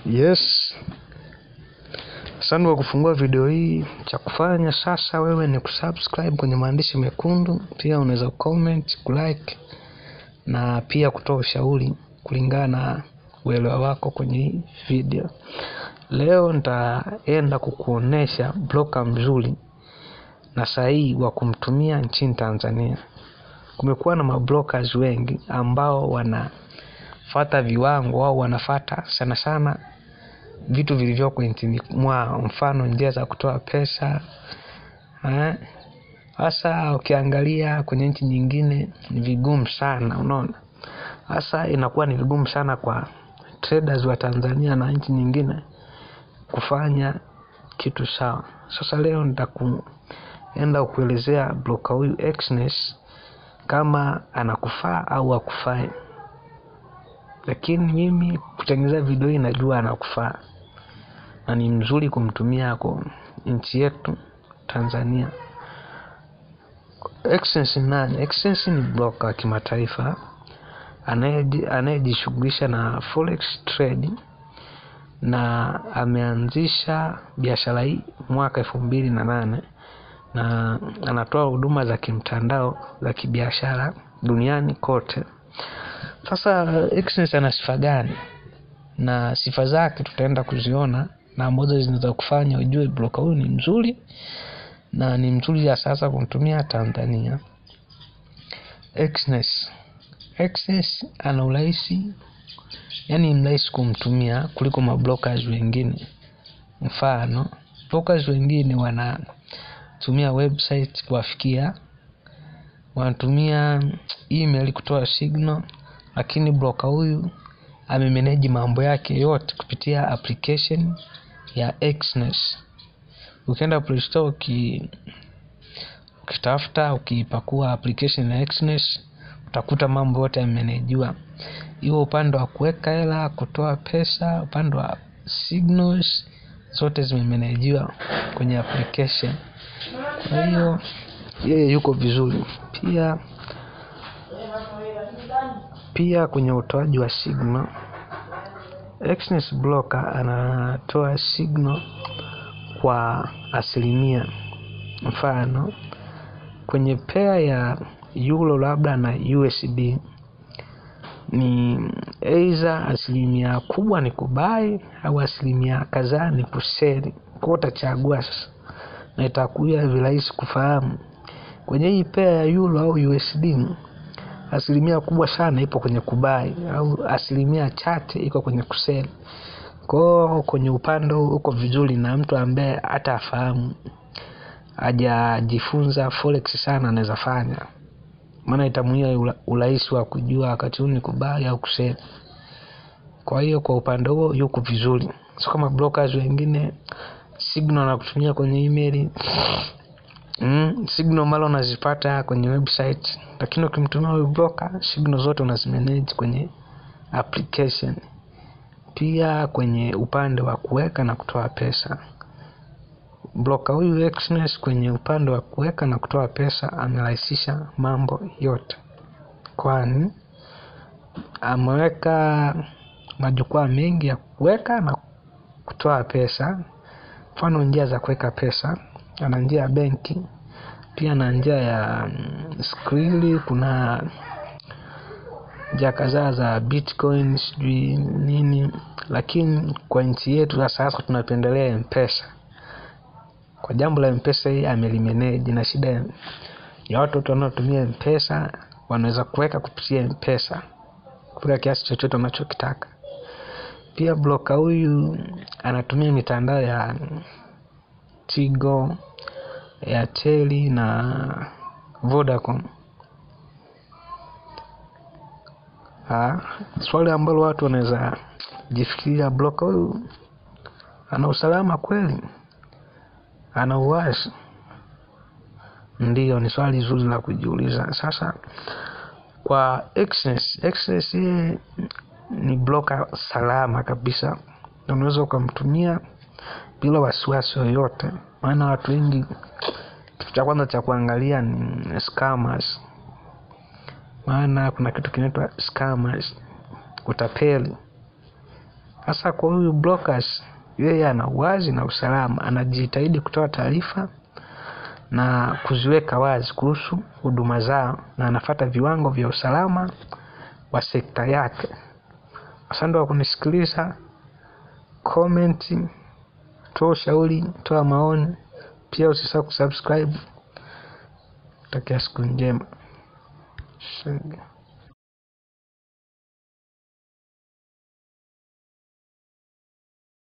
Yes, asante kwa kufungua video hii. Cha kufanya sasa wewe ni kusubscribe kwenye maandishi mekundu, pia unaweza comment, kulike na pia kutoa ushauri kulingana na uelewa wako kwenye hii video. Leo nitaenda kukuonesha bloka mzuri na sahihi wa kumtumia nchini Tanzania. Kumekuwa na mablokers wengi ambao wanafata viwango au wanafata sana sana vitu vilivyoko nchini mwao, mfano njia za kutoa pesa hasa ukiangalia kwenye nchi nyingine ni vigumu sana, unaona. Hasa inakuwa ni vigumu sana kwa traders wa Tanzania na nchi nyingine kufanya kitu sawa. Sasa leo nitakuenda kuelezea bloka huyu Exness kama anakufaa au hakufai, lakini mimi kutengeneza video hii najua anakufaa na ni mzuri kumtumia kwa nchi yetu Tanzania. Exness ni nani? Exness ni bloka wa kimataifa anayejishughulisha na forex trade na ameanzisha biashara hii mwaka elfu mbili na nane na anatoa huduma za kimtandao za kibiashara duniani kote. Sasa Exness ana sifa gani? Na sifa zake tutaenda kuziona na ambazo zinaweza kufanya ujue bloka huyu ni mzuri na ni mzuri ya sasa kumtumia Tanzania. Exness Exness ana urahisi, yani mrahisi kumtumia kuliko mablokers wengine. Mfano, brokers wengine wanatumia website kuwafikia, wanatumia email kutoa signal, lakini broker huyu amemanage mambo yake yote kupitia application ya Exness. Ukienda Play Store uki ukitafuta ukipakua application ya Exness utakuta mambo yote yamenejiwa, hiyo upande wa kuweka hela, kutoa pesa, upande wa signals zote zimemenejiwa kwenye application. Kwa hiyo yeye yuko vizuri. Pia pia kwenye utoaji wa signal, Exness broker anatoa signal kwa asilimia. Mfano, kwenye pair ya euro labda na USD ni either asilimia kubwa ni kubai au asilimia kadhaa ni kuseli. Kwa utachagua sasa, na itakuwa virahisi kufahamu. Kwenye hii pair ya euro au USD asilimia kubwa sana ipo kwenye kubai au asilimia chache iko kwenye kuseli. Kwa kwenye upande uko vizuri, na mtu ambaye hata afahamu hajajifunza forex sana anaweza fanya, maana itamuia urahisi wa kujua wakati huu ni kubai au kuseli. Kwa hiyo kwa upande huo yuko vizuri, sio kama brokers wengine signal na kutumia kwenye email mm, signal mara unazipata kwenye website, lakini ukimtumia huyu broker signal zote unazimanage kwenye application. Pia kwenye upande wa kuweka na kutoa pesa, bloka huyu Exness kwenye upande wa kuweka na kutoa pesa amerahisisha mambo yote, kwani ameweka majukwaa mengi ya kuweka na kutoa pesa. Mfano, njia za kuweka pesa, ana njia ya benki, pia na njia ya Skrill. Kuna njia kadhaa za Bitcoin sijui nini, lakini kwa nchi yetu za sasa tunapendelea Mpesa. Kwa jambo la Mpesa hii amelimanage, na shida ya watu wote wanaotumia Mpesa wanaweza kuweka kupitia Mpesa kuweka kiasi chochote wanachokitaka. Pia bloka huyu anatumia mitandao ya Tigo, Airtel na Vodacom. Ha, swali ambalo watu wanaweza jifikiria, bloka huyu ana usalama kweli? Ana uwazi? Ndiyo, ni swali zuri la kujiuliza. Sasa kwa Exness, Exness yeye ni bloka salama kabisa, na unaweza ukamtumia bila wasiwasi yoyote, maana watu wengi, kitu cha kwanza cha kuangalia ni scammers, maana kuna kitu kinaitwa scammers, utapeli. hasa kwa huyu brokers yeye ana uwazi na usalama anajitahidi kutoa taarifa na kuziweka wazi kuhusu huduma zao na anafata viwango vya usalama wa sekta yake asante kwa kunisikiliza komenti toa ushauri toa maoni pia usisahau kusubscribe takia siku njema Shenge.